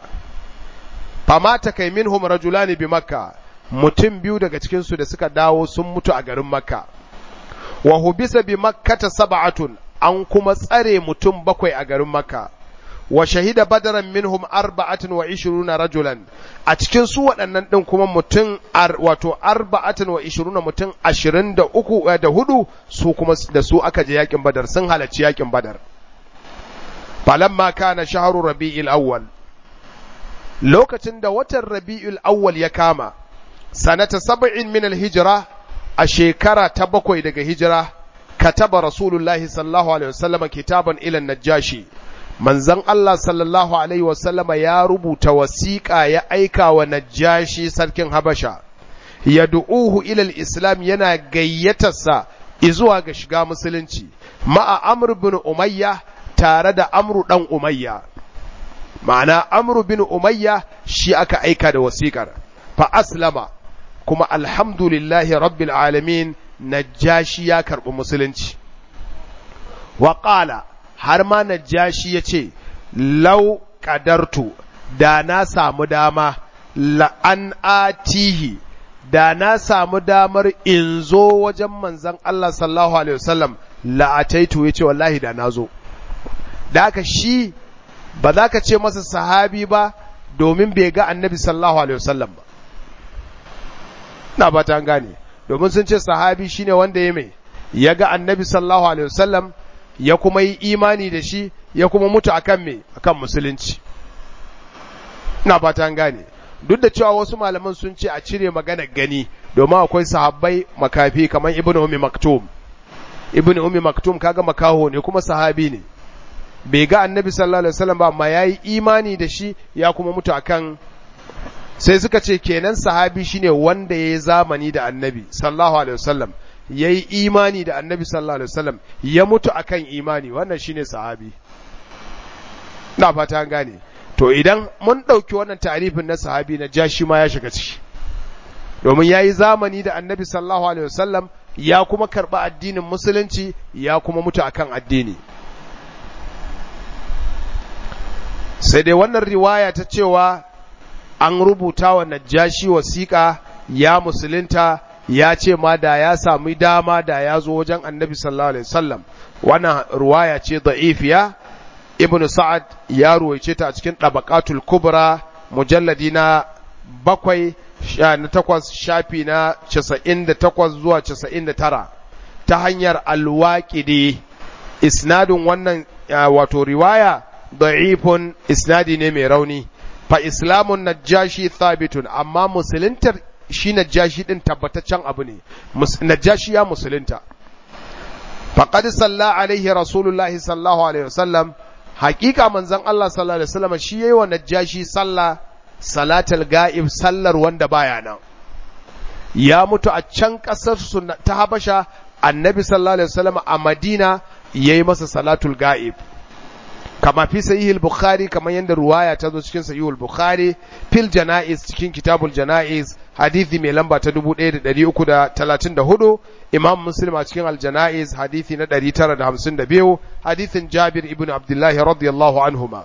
famata kai minhum rajulani bi makka mutum biyu daga cikinsu da suka dawo sun mutu a garin makka wa hubisa bi makkata sab'atun an kuma tsare mutum bakwai a garin makka wa shahida badaran minhum arba'atin wa ishiruna rajulan a cikin su waɗannan ɗin kuma mutum wato arba'atin wa ishiruna mutum ashirin da uku da hudu su kuma da su aka je yakin badar sun halarci yakin badar falamma kana shahru rabi'il awwal lokacin da watan rabi'ul awwal ya kama sanata sab'in min al-hijra a shekara ta bakwai daga hijira kataba rasulullahi sallallahu alaihi wasallam kitaban ila najashi manzon Allah sallallahu alaihi wasallama ya rubuta wasiƙa ya aika wa najashi sarkin habasha yad'uhu ila al-islam yana gayyatarsa izuwa ga shiga musulunci ma'a amr bin umayya tare da amru dan umayya ma'ana amru bin umayya shi aka aika da wasiƙar fa aslama kuma alhamdulillahi rabbil alamin najashi ya karɓi musulunci wa ƙala har ma najashi ya ce lau ƙadartu da na samu dama la'an atihi da na samu damar in zo wajen manzan Allah sallallahu alaihi wasallam la'ataitu ya ce wallahi da na zo da aka shi ba za ka ce masa sahabi ba domin bai ga annabi sallallahu alaihi wasallam ba na ba ta gane domin sun ce sahabi shine wanda ya mai ya ga annabi sallallahu alaihi wasallam ya kuma yi imani da shi ya kuma mutu akan me akan musulunci na ba ta gane duk da cewa wasu malaman sun ce a cire magana gani domin akwai sahabbai makafi kamar ibn ummi maktum ibn ummi maktum kaga makaho ne kuma sahabi ne bai ga annabi sallallahu alaihi wasallam ba amma yayi imani da shi ya kuma mutu akan sai suka ce kenan sahabi shine wanda yayi zamani da annabi sallallahu alaihi wasallam yayi imani da annabi sallallahu alaihi wasallam ya mutu akan imani wannan shine sahabi na fata an gane to idan mun ɗauki wannan tarifin na sahabi na jashi ma ya shiga ciki domin ya yi zamani da annabi sallallahu alaihi wasallam ya kuma karɓi addinin musulunci ya kuma mutu akan addini sai dai wannan riwaya ta cewa an rubuta wa najashi wasiƙa ya musulunta ya ce ma da ya sami dama da ya zo wajen annabi sallallahu alaihi wasallam wannan riwaya ce da'ifiya ibn sa'ad ya ruwaice ta a cikin ɗabaqatul kubra mujalladi na bakwai na takwas shafi na casa'in da takwas zuwa casa'in da tara ta hanyar alwaƙidi isnadin wannan wato riwaya da'ifun isnadi ne mai rauni fa islamun najashi thabitun amma musuluntar shi najashi din tabbataccen abu ne najashi ya musulunta faqad salla alaihi rasulullahi sallallahu alaihi wasallam hakika manzon Allah sallallahu alaihi wasallam shi yayi wa najashi sallah salatul ga'ib sallar wanda baya nan ya mutu a can kasar su ta Habasha annabi sallallahu alaihi wasallam a Madina yayi masa salatul ga'ib kama fi sahihul bukhari kamar yadda ruwaya ta zo cikin sahihul bukhari fil janaiz cikin kitabul janaiz hadithi mai lamba ta 1334 imam muslim a cikin aljanaiz hadithi na 952 hadithin jabir ibn abdullah radiyallahu anhuma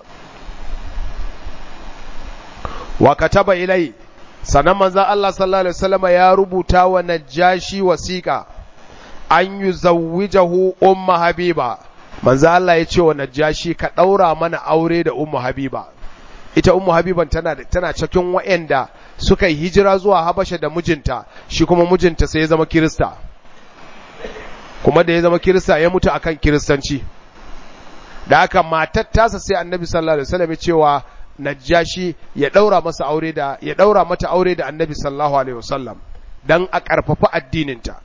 wa kataba ilai sanan manzo Allah sallallahu alaihi wasallam ya rubuta wa najashi wasiqa an yuzawwijahu umma habiba manzo Allah ya ce wa najashi ka daura mana aure da ummu habiba ita ummu habiban tana tana cikin wayanda suka yi hijira zuwa habasha da mijinta shi kuma mijinta sai ya zama kirista kuma da ya zama kirista ya mutu akan kiristanci da haka matar tasa sai annabi sallallahu alaihi wasallam ya cewa najashi ya daura masa aure da ya daura mata aure da annabi sallallahu alaihi wasallam dan a karfafa addininta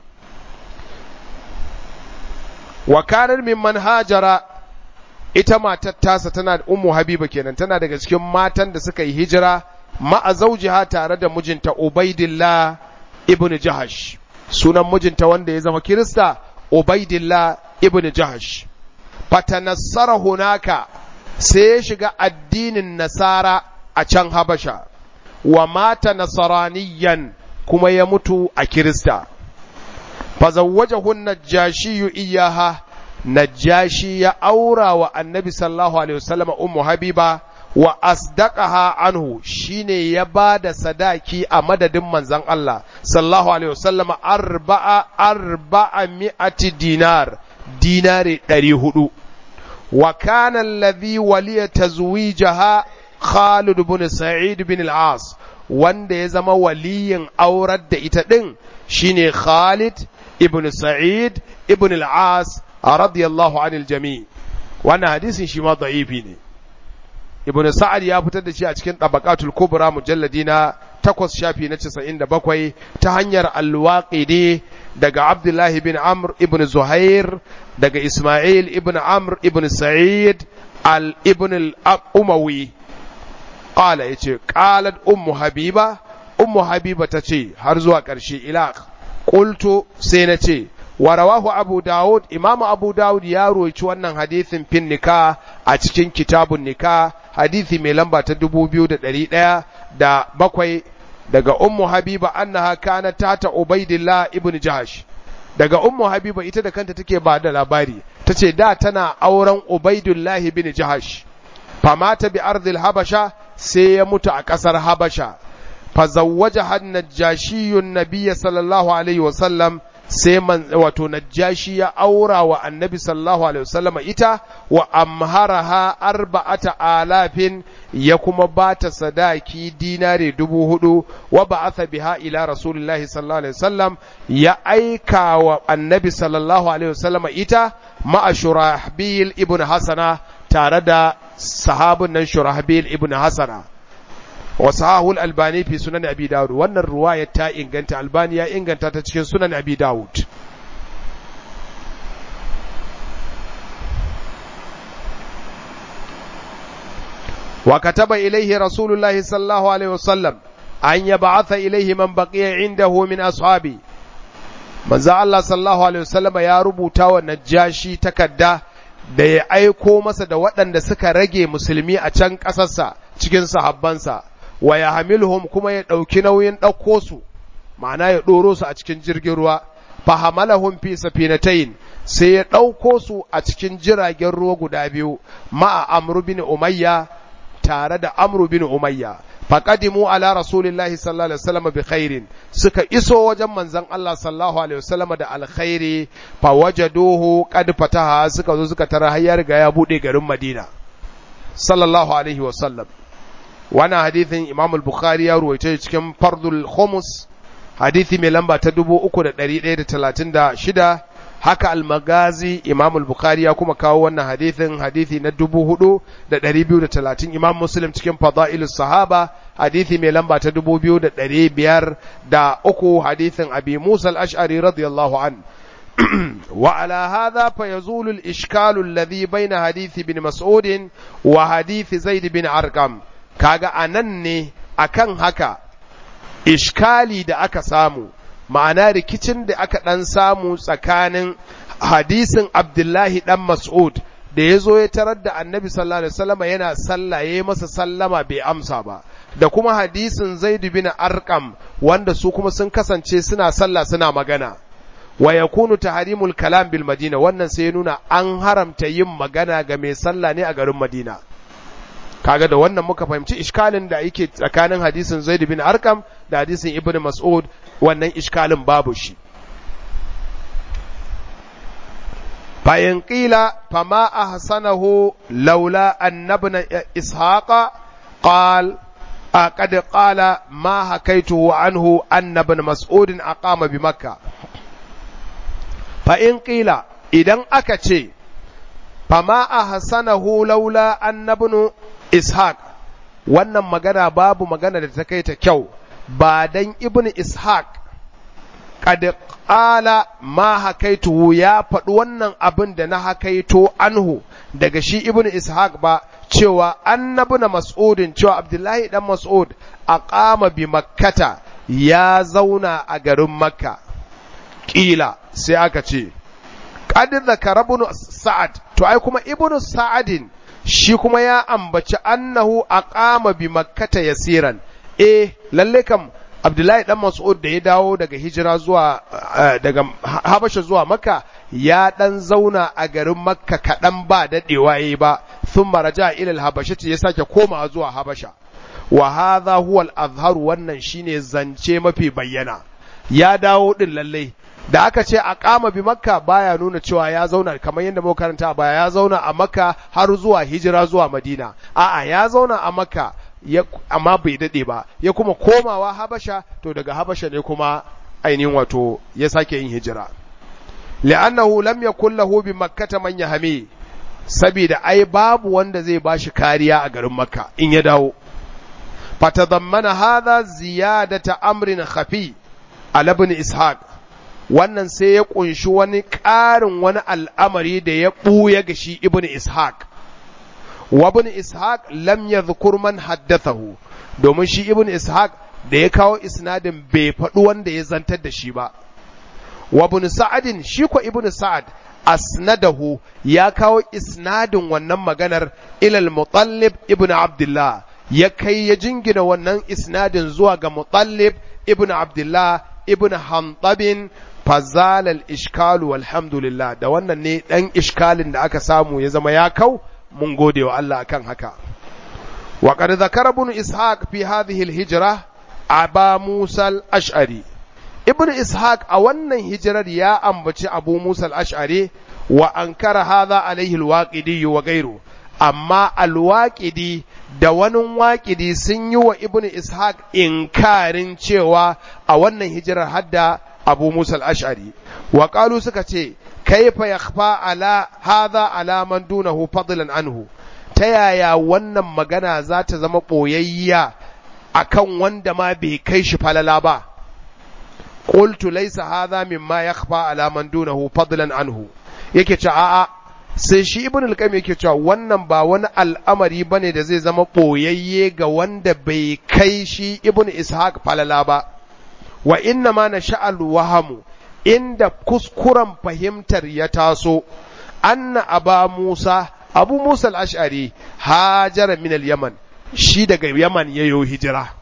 wa kanar mimman hajara ita matar tasa tana da ummu habiba kenan tana daga cikin matan da suka yi hijira ma'a zawjiha tare da mijinta ubaidillah ibnu jahash sunan mijinta wanda ya zama kirista ubaidillah ibnu jahash fatanassara hunaka sai ya shiga addinin nasara a can habasha wa mata nasaraniyan kuma ya mutu a kirista fazawwajahu najashiyu iyaha najashi ya aura wa annabi sallallahu alaihi wasallam ummu habiba wa asdaqaha anhu shine ya bada sadaki a madadin manzon Allah sallallahu alaihi wasallam arba'a arba'a mi'ati dinar dinari 400 wa kana alladhi waliya tazwijaha Khalid ibn Sa'id bin al-As wanda ya zama waliyin aurar da ita din shine Khalid ibn Sa'id ibn al-As radiyallahu anil jami' wannan hadisin shi ma da'ifi ne ibn Sa'ad ya fitar da shi a cikin Tabaqatul Kubra mujalladi na 8 shafi na 97 ta hanyar al-Waqidi daga Abdullah bin Amr ibn Zuhair daga Ismail ibn Amr ibn Sa'id al-ibn al-Umawi qala yace qalat ummu habiba ummu habiba tace har zuwa ƙarshe ila qultu sai nace wa rawahu abu daud imamu abu daud ya roci wannan hadisin fin nika a cikin kitabun nika hadisi mai lamba ta 2100 da bakwai daga ummu habiba annaha kanat tata ubaidillah ibn jahash daga ummu habiba ita da kanta take ba da labari tace da tana auren ubaidullah ibn jahash famata bi ardil habasha sai ya mutu a ƙasar habasha fazawwaja han najashiyun nabiyya sallallahu alaihi wasallam sai man wato najashi ya aura wa annabi sallallahu alaihi wasallam ita wa amharaha arba'ata alafin ya kuma bata sadaki dinare dubu hudu wa ba'atha biha ila rasulillahi sallallahu alaihi wasallam ya aika wa annabi sallallahu alaihi wasallam ita ma'a shurahbil ibn hasana tare da sahabin nan shurahbil ibn hasana wa sahahul albani fi sunan abi dawud wannan ruwaya ta inganta albani ya inganta ta cikin sunan abi dawud wa kataba ilaihi rasulullahi sallallahu alaihi wasallam an yab'atha ilaihi man baqiya indahu min ashabi manzo Allah sallallahu alaihi wasallam ya rubuta wa najashi takadda da ya aiko masa da waɗanda suka rage musulmi a can ƙasarsa cikin sahabbansa wa ya hamilhum kuma ya ɗauki nauyin ɗauko su ma'ana ya ɗoro su a cikin jirgin ruwa fahamalahum fi safinatayn sai ya ɗauko su a cikin jiragen ruwa guda biyu ma'a amru bin umayya tare da amru bin umayya faqadimu ala rasulillahi sallallahu alaihi wasallam bi khairin suka iso wajen manzon Allah sallallahu alaihi wasallam da alkhairi fa wajaduhu qad fataha suka zo suka tara har ya riga ya bude garin Madina sallallahu alaihi wasallam wannan hadithin Imam al-Bukhari ya ruwaito cikin Fardul Khumus hadithi mai lamba ta 3136 haka al-Magazi Imam al-Bukhari ya kuma kawo wannan hadithin hadithi na 4230 Imam Muslim cikin Fadailus Sahaba hadithi mai lamba ta 2503 hadithin Abi Musa al-Ash'ari radiyallahu an وعلى هذا فيزول الإشكال الذي بين حديث بن مسعود وحديث زيد بن أرقم kaga anan ne akan haka ishkali da aka samu ma'ana rikicin da aka ɗan samu tsakanin hadisin Abdullahi ɗan Mas'ud da ya zo ya tarar da annabi sallallahu alaihi wasallam yana sallah ya masa sallama bai amsa ba da kuma hadisin Zaid bin Arqam wanda su kuma sun kasance suna sallah suna magana wa yakunu tahrimul kalam bil madina wannan sai ya nuna an haramta yin magana ga mai sallah ne a garin Madina kaga da wannan muka fahimci iskalin da yake tsakanin hadisin Zaid bin Arqam da hadisin Ibn Mas'ud wannan iskalin babu shi فإن قيل فما أحسنه لولا أن ابن إسحاق قال قد قال ما حكيته عنه أن ابن مسعود أقام بمكة فإن قيل إذا أكتشي فما أحسنه لولا أن ابن إسحاق wannan magana babu magana da ta kai ta kyau ba dan ibn ishaq kad qala ma hakaituhu ya faɗi wannan abin da na hakaito anhu daga shi ibn ishaq ba cewa annabi na mas'udin cewa abdullahi dan mas'ud aqama bi makkata ya zauna a garin makka kila sai aka ce qad zakara ibn sa'ad to ai kuma ibn sa'adin shi kuma ya ambaci annahu aqama bi makkata yasiran eh lalle kam Abdullahi dan Mas'ud da ya dawo daga hijira zuwa daga Habasha zuwa Makka ya dan zauna a garin Makka kaɗan ba daɗewa yayi ba thumma raja ila al-Habashati ya sake komawa zuwa Habasha wa hadha huwa al-azhar wannan shine zance mafi bayyana ya dawo din lalle da aka ce a kama bi makka baya nuna cewa ya zauna kamar yadda muka karanta a baya ya zauna a makka har zuwa hijira zuwa madina a'a ya zauna a makka amma bai dade ba ya kuma komawa habasha to daga habasha ne kuma ainihin wato ya sake yin hijira li'annahu lam yakul lahu bi makkata man yahmi saboda ai babu wanda zai bashi kariya a garin makka in ya dawo fatadammana hadha ziyadata amrin khafi ala ibn ishaq wannan sai ya kunshi wani ƙarin wani al'amari da ya ɓuya ga shi ibn ishaq wa ibn ishaq lam yadhkur man haddathahu domin shi ibn ishaq da ya kawo isnadin bai faɗi wanda ya zantar da shi ba wa ibn sa'adin shi ko ibn sa'ad asnadahu ya kawo isnadin wannan maganar ilal mutallib ibn abdullah ya kai ya jingina wannan isnadin zuwa ga mutallib ibn abdullah ibn hantabin fazalal ishkalu walhamdulillah da wannan ne dan ishkalin da aka samu ya zama ya kau mun gode wa Allah akan haka wa qad zakara ibn ishaq fi hadhihi al-hijra aba musa al-ash'ari ibn ishaq a wannan hijirar ya ambaci abu musa al-ash'ari wa ankara hadha alaihi al-waqidi wa ghayru amma al-waqidi da wani waƙidi sun yi wa ibn ishaq inkarin cewa a wannan hijirar hadda abu musa al-ash'ari wa qalu suka ce kaifa yakhfa ala hadha ala man dunahu fadlan anhu ta yaya wannan magana za ta zama boyayya akan wanda ma bai kai shi falala ba qultu laysa hadha mimma yakhfa ala man dunahu fadlan anhu yake ce a'a sai shi ibn al-qayyim yake cewa wannan ba wani al'amari bane da zai zama boyayye ga wanda bai kai shi ibn ishaq falala ba wa inna ma nasha'al wahamu inda kuskuren fahimtar ya taso anna aba musa abu musa al-ash'ari hajara min al-yaman shi daga yaman yayo hijira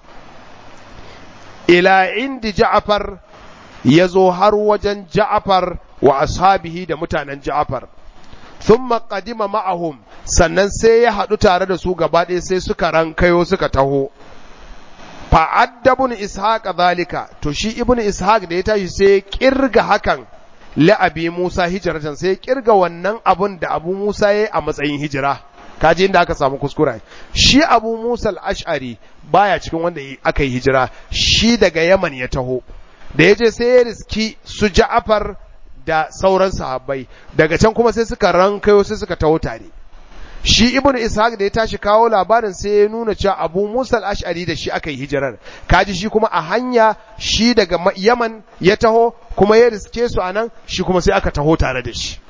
ila indi ja'far yazo har wajen ja'far wa ashabihi da mutanen ja'far thumma qadima ma'ahum sannan sai ya haɗu tare da su gaba ɗaya sai suka rankayo suka taho fa'adda ibn ishaq zalika to shi ibn ishaq da ya tashi sai kirga hakan la'abi musa hijratan sai kirga wannan abun da abu musa yayi a matsayin hijira kaji inda aka samu kuskura shi abu musa al-ash'ari baya cikin wanda aka yi hijira shi daga yaman ya taho da ya je sai ya riski su ja'afar da sauran sahabbai daga can kuma sai suka rankayo sai suka taho tare shi ibn ishaq da ya tashi kawo labarin sai ya nuna cewa abu musa al-ash'ari da shi aka yi hijirar kaji shi kuma a hanya shi daga yaman ya taho kuma ya riske su anan shi kuma sai aka taho tare da shi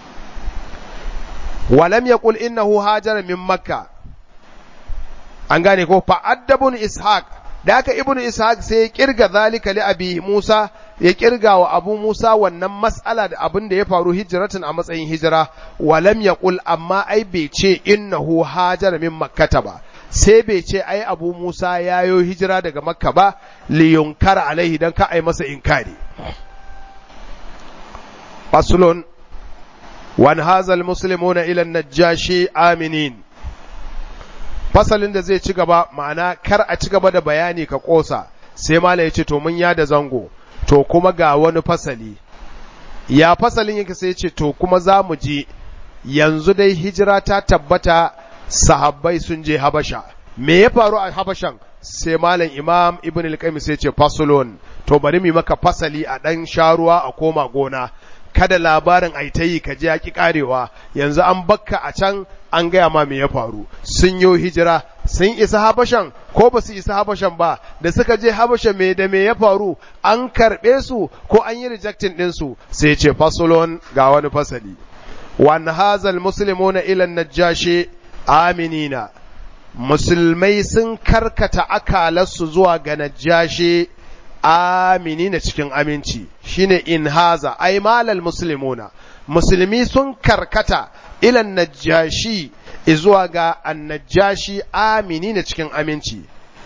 walam yaqul innahu hajara min makka an gane ko fa addabun ishaq da aka ibn ishaq sai ya kirga zalika li abi musa ya kirga wa abu musa wannan mas'ala da abin da ya faru hijratin a matsayin hijira walam yaqul amma ai bai ce innahu hajara min makkata ba sai bai ce ai abu musa yayo hijira daga makka ba li yunkar alaihi dan ka ai masa inkari faslun wan hazal muslimuna ila najashi aminin fasalin da zai ci gaba ma'ana kar a ci gaba da bayani ka kosa sai mala ya ce to mun yada zango to kuma ga wani fasali ya fasalin yake sai ce to kuma za mu je yanzu dai hijira ta tabbata sahabbai sun je habasha me ya faru a habashan sai malam imam ibn al-qayyim sai ce fasulun to bari mu maka fasali a dan sharuwa a koma gona kada labarin ai ta yi ka je ki karewa yanzu an bakka a can an gaya ma me ya faru sun yi hijira sun isa habashan ko ba su isa habashan ba da suka je habasha me da me ya faru an karɓe su ko an yi rejecting ɗinsu sai ce fasulun ga wani fasali wan hazal muslimuna ila najashi aminina musulmai sun karkata akalarsu zuwa ga najashi aminina cikin aminci shine in haza ai malal muslimuna musulmi sun karkata ilan najashi zuwa ga annajashi aminina cikin aminci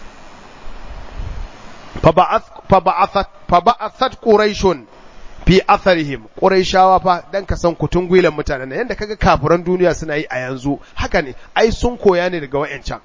fa ba'athat quraishun fi atharihim quraishawa fa dan ka san kutun gwilan mutanen nan yanda kaga kafiran duniya suna yi a yanzu haka ne ai sun koya ne daga wayancan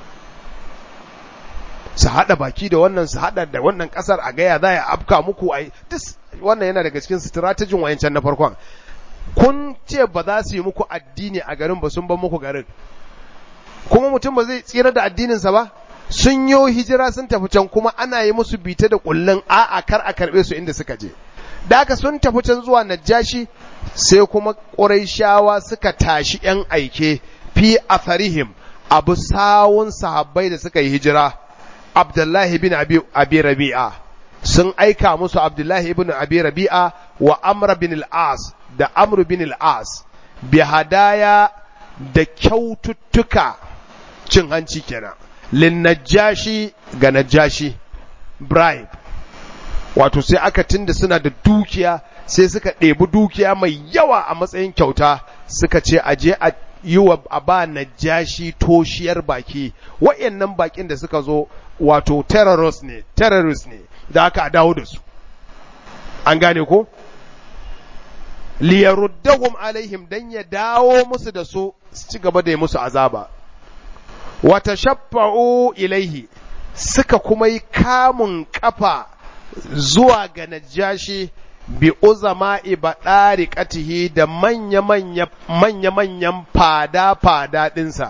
su hada baki da wannan su hada da wannan kasar a gaya za ya afka muku ai wannan yana daga cikin strategy wayancan na farkon kun ce ba za su yi muku addini a garin ba sun ban muku garin kuma mutum ba zai tsira da addininsa ba sun yi hijira sun tafi can kuma ana yi musu bita da kullun a'a kar a karbe su inda suka je da aka sun tafi can zuwa najashi sai kuma ƙuraishawa suka tashi ‘yan aike fi atharihim abu sawun sahabbai da suka yi hijira abdullahi bin abi rabi'a sun aika musu abdullahi ibn abi rabi'a wa amr bin al-as da amr bin al-as bi hadaya da kyaututtuka cin hanci kenan lin najashi ga najashi bribe wato sai aka tunda suna da dukiya sai suka ɗebi dukiya mai yawa a matsayin kyauta suka ce a je a yi wa a ba najashi toshiyar baki wa'annan bakin da suka zo wato terrorist ne terrorist ne da aka dawo da su an gane ko liyaruddahum alaihim dan ya dawo musu da su su ci gaba da yi musu azaba wata shaffa'u ilaihi suka kuma yi kamun kafa zuwa ga najashi bi uzama ibadari katihi da manya-manya manya-manyan fada-fada ɗinsa.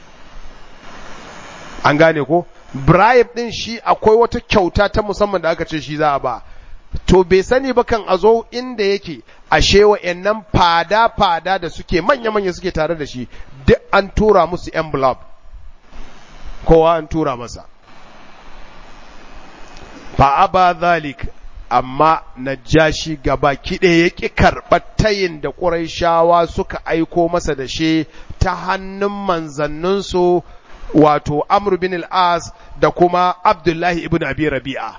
An gane ko? Bribe ɗin shi akwai wata kyauta ta musamman da aka ce shi za a ba. To bai sani ba kan a zo inda yake ashe wa'yannan fada-fada da suke manya-manya suke tare da shi duk an tura musu envelope. Kowa an tura masa. fa'aba zalik amma najashi gaba kiɗe ya ƙi karɓar tayin da ƙuraishawa suka aiko masa da shi ta hannun manzanninsu wato Amr bin al-As da kuma Abdullahi ibn Abi Rabi'a.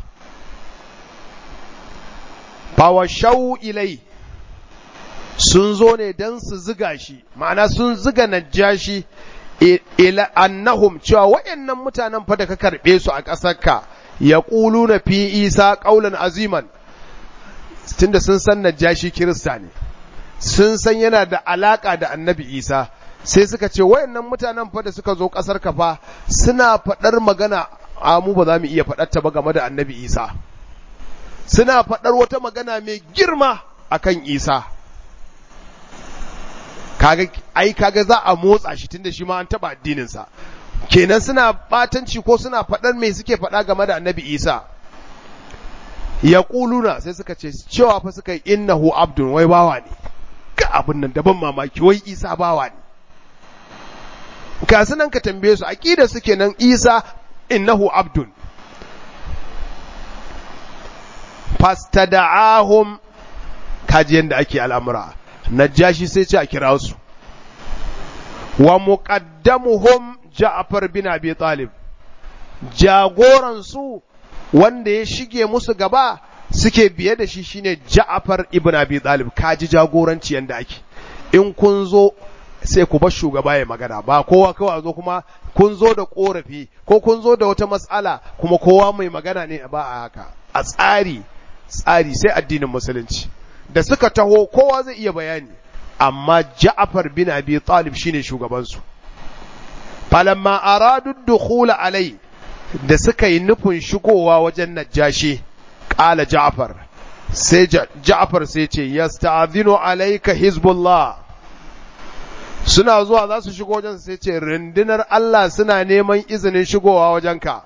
Fawashau ilai sun zo ne don su ziga shi, ma'ana sun ziga najashi ila annahum cewa waɗannan mutanen fa da ka karɓe su a ƙasarka ya na fi isa ƙaunar aziman tunda sun san najashi kirista ne sun san yana da alaƙa da annabi isa sai suka ce wayannan mutanen fa da suka zo ƙasar ka fa suna faɗar magana a mu ba za mu iya faɗar ta ba game da annabi isa suna faɗar wata magana mai girma akan isa kaga ai kaga za a motsa shi tunda shi ma an taɓa addininsa kenan suna batanci ko suna faɗar me suke faɗa game da annabi isa ya ƙuluna sai suka ce cewa fa suka yi innahu abdun wai bawa ne ga abin nan daban mamaki wai isa bawa ne ka nan ka tambaye su aqida suke nan isa innahu abdun fastada'ahum kaji yanda ake al'amura najashi sai ce a kira su wa muqaddamuhum Ja'far bin Abi Talib jagoransu wanda ya shige musu gaba suke biye da shi shine Ja'far ibn Abi Talib kaji jagoranci yanda ake in kun zo sai ku bar shugaba ya magana ba kowa kawai zo kuma kun zo da korafi ko kun zo da wata matsala kuma kowa mai magana ne ba a haka a tsari tsari sai addinin musulunci da suka taho kowa zai iya bayani amma Ja'far bin Abi Talib shine shugabansu falamma aradu dukhula alai da suka yi nufin shigowa wajen najashi qala Ja'far sai Ja'far sai ce yasta'dhinu alayka hizbullah suna zuwa za su shigo wajen sai ce rundunar Allah suna neman izinin shigowa wajenka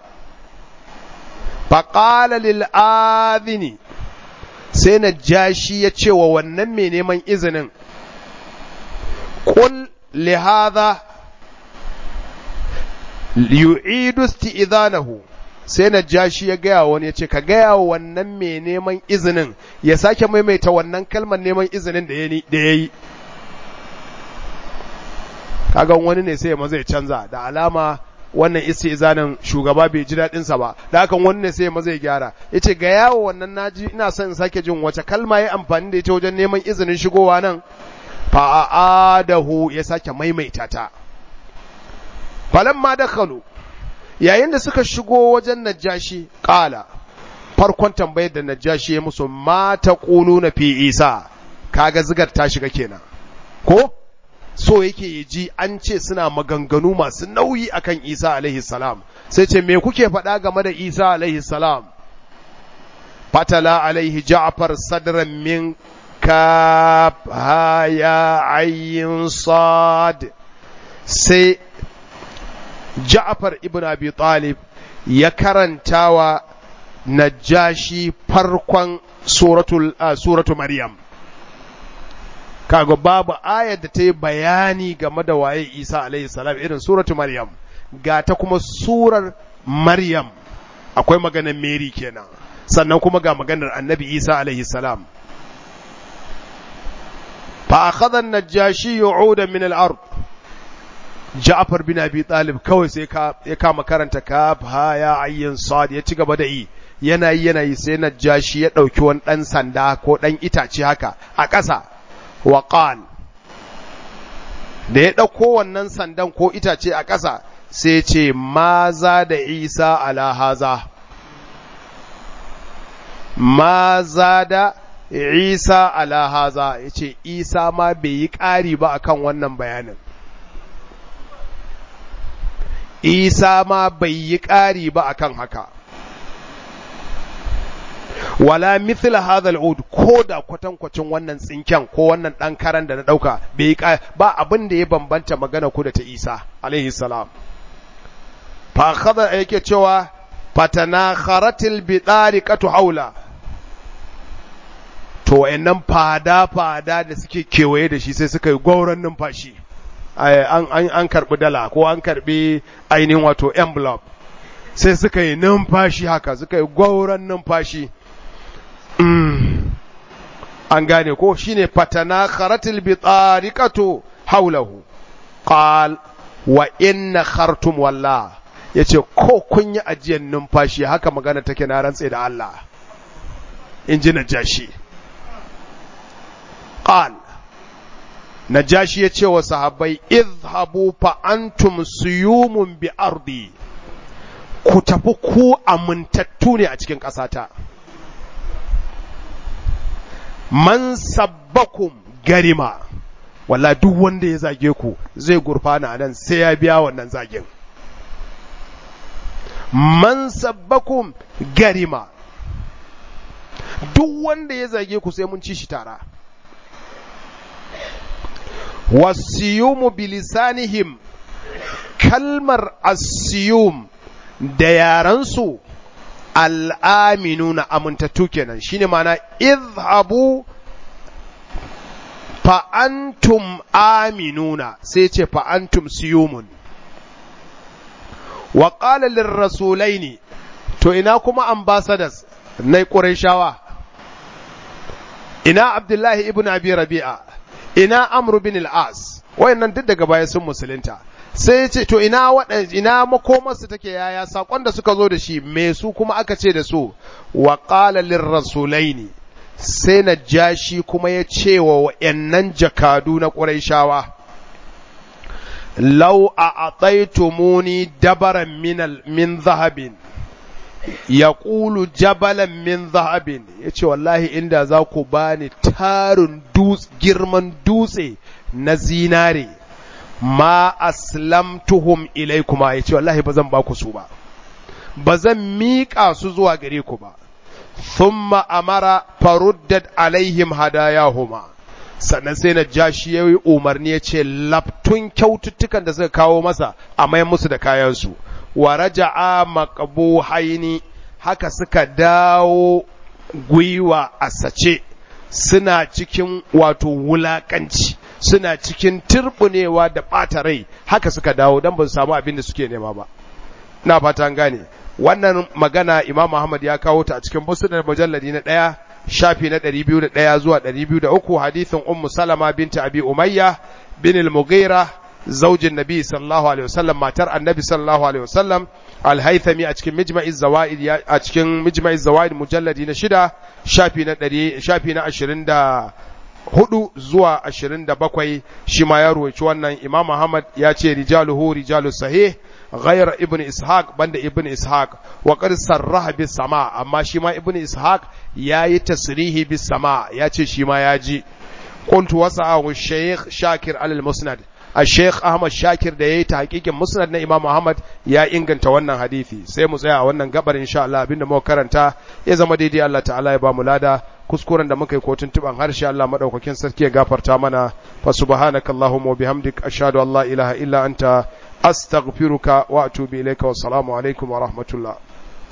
faqala lil adhini sai najashi ya ce wa wannan mai neman izinin qul li hadha yu'idu isti'dhanahu sai najashi ya gaya wani ya ce ka gaya wa wannan mai neman izinin ya sake maimaita wannan kalmar neman izinin da ya yi kagan wani ne sai ya zai canza da alama wannan isti'zanin shugaba bai ji daɗin sa ba da hakan wani ne sai ya zai gyara yace ga yawo wannan naji ina son in sake jin wace kalma ya amfani da ita wajen neman izinin shigowa nan fa adahu ya sake maimaita ta falamma dakhalu yayin da suka shigo wajen najashi qala farkon tambayar da najashi ya musu ma taquluna fi isa kaga zigar ta shiga kenan ko so yake ya ji an ce suna maganganu masu nauyi akan Isa alaihi salam sai ce me kuke faɗa game da Isa alaihi salam fatala alaihi Ja'far sadran min kaf haya ayyin sad sai Ja'far ibn Abi Talib ya karantawa Najashi farkon suratul suratu Maryam kaga babu ayar da ta yi bayani game da waye Isa alaihi salam irin suratu Maryam ga ta kuma surar Maryam akwai maganar Mary kenan sannan kuma ga maganar Annabi Isa alaihi salam fa akhadha an-najashi yu'uda min al-ard Ja'far bin Abi Talib kawai sai ya kama karanta kaf ha ya ayyin sad ya ci gaba da yi yana yi yana yi sai najashi ya dauki wani dan sanda ko dan itace haka a ƙasa waƙal da ya ɗauko wannan sandan ko itace a ƙasa sai ce maza da isa ala haza maza da isa ala haza ya ce isa ma bai yi ƙari ba akan wannan bayanin isa ma bai yi ƙari ba akan haka wala mithla hadha al'ud ko da kwatankwacin wannan tsinken ko wannan dan karan da na dauka bai ba abin da ya bambanta magana ku da ta Isa alaihi salam fa khada yake cewa fatana kharatil bidariqatu haula to wayannan fada fada da suke kewaye da shi sai suka yi gauran numfashi an an an karbi dala ko an karbi ainihin wato envelope sai suka yi numfashi haka suka yi gauran numfashi an gane ko shine fatana kharatil bitariqatu haulahu qal wa inna khartum wallah yace ko kun yi ajiyar numfashi haka magana take na rantse da Allah in ji najashi qal najashi ya ce wa sahabbai izhabu fa antum suyumun bi ardi ku tafi ku amintattu ne a cikin ƙasata man sabbakum garima walla duk wanda ya zage ku zai gurfana nan sai ya biya wannan zagen man sabbakum garima duk wanda ya zage ku sai mun ci shi tara wasiyumu bilisanihim kalmar asiyum da yaransu al'aminuna amintattu kenan shine mana izhabu fa'antum aminuna sai ce fa'antum siyumun wa ƙalalin rasulai ne to ina kuma ambassadors na ƙurayshawa ina abdullahi ibn abi rabi'a ina amru bin al'as wayannan duk daga baya sun musulunta sai ce to ina waɗanda ina makomarsu take yaya sakon da suka zo da shi me su kuma aka ce da su wa qala lirrasulaini sai na jashi kuma ya ce wa wayannan jakadu na quraishawa law a'taytumuni dabaran min min zahabin yaqulu jabalan min zahabin yace wallahi inda za ku bani tarin dutse girman dutse na zinare ma aslamtuhum ilaikuma yace wallahi ba zan ba ku su ba ba zan miƙa su zuwa gare ku ba thumma amara faruddat alaihim hadayahuma sannan sai na ja shi ya yi umarni ya ce laftun kyaututtukan da suka kawo masa a mayan musu da kayansu wa raja'a maqbuhaini haka suka dawo gwiwa a sace suna cikin wato wulakanci suna cikin turbunewa da ɓata rai haka suka dawo don ba su samu abin da suke nema ba na fata gane wannan magana imam Muhammad ya kawo ta a cikin musnad mujalladi na ɗaya shafi na ɗari biyu da ɗaya zuwa ɗari biyu da uku hadithin ummu salama binta abi umayya bin al-mughira zaujin nabi sallallahu alaihi wasallam matar annabi sallallahu alaihi wasallam al-haythami a cikin mijma'i zawaid a cikin mijma'i zawaid mujalladi na shida shafi na ɗari shafi na ashirin da hudu zuwa ashirin da bakwai shi ma ya ruwaci wannan imam Muhammad ya ce rijaluhu rijalu sahih غير ابن إسحاق بند ابن إسحاق وقد صرح بالسماء أما شما ابن إسحاق ياي تصريح بالسماء ياتي شما ياجي قلت وسعه الشيخ شاكر على المسند الشيخ أحمد شاكر da yayi tahqiqin musnad na Imam Muhammad ya inganta wannan hadisi sai mu tsaya a wannan gabar insha Allah abinda muka karanta ya zama daidai Allah ta'ala ya ba mu lada kuskuren da muka yi kotun tuban harshe Allah madaukakin sarki ya gafarta mana fa subhanakallahumma wa bihamdik ashhadu an la ilaha illa anta astaghfiruka wa atubu ilayka wa assalamu alaikum wa rahmatullah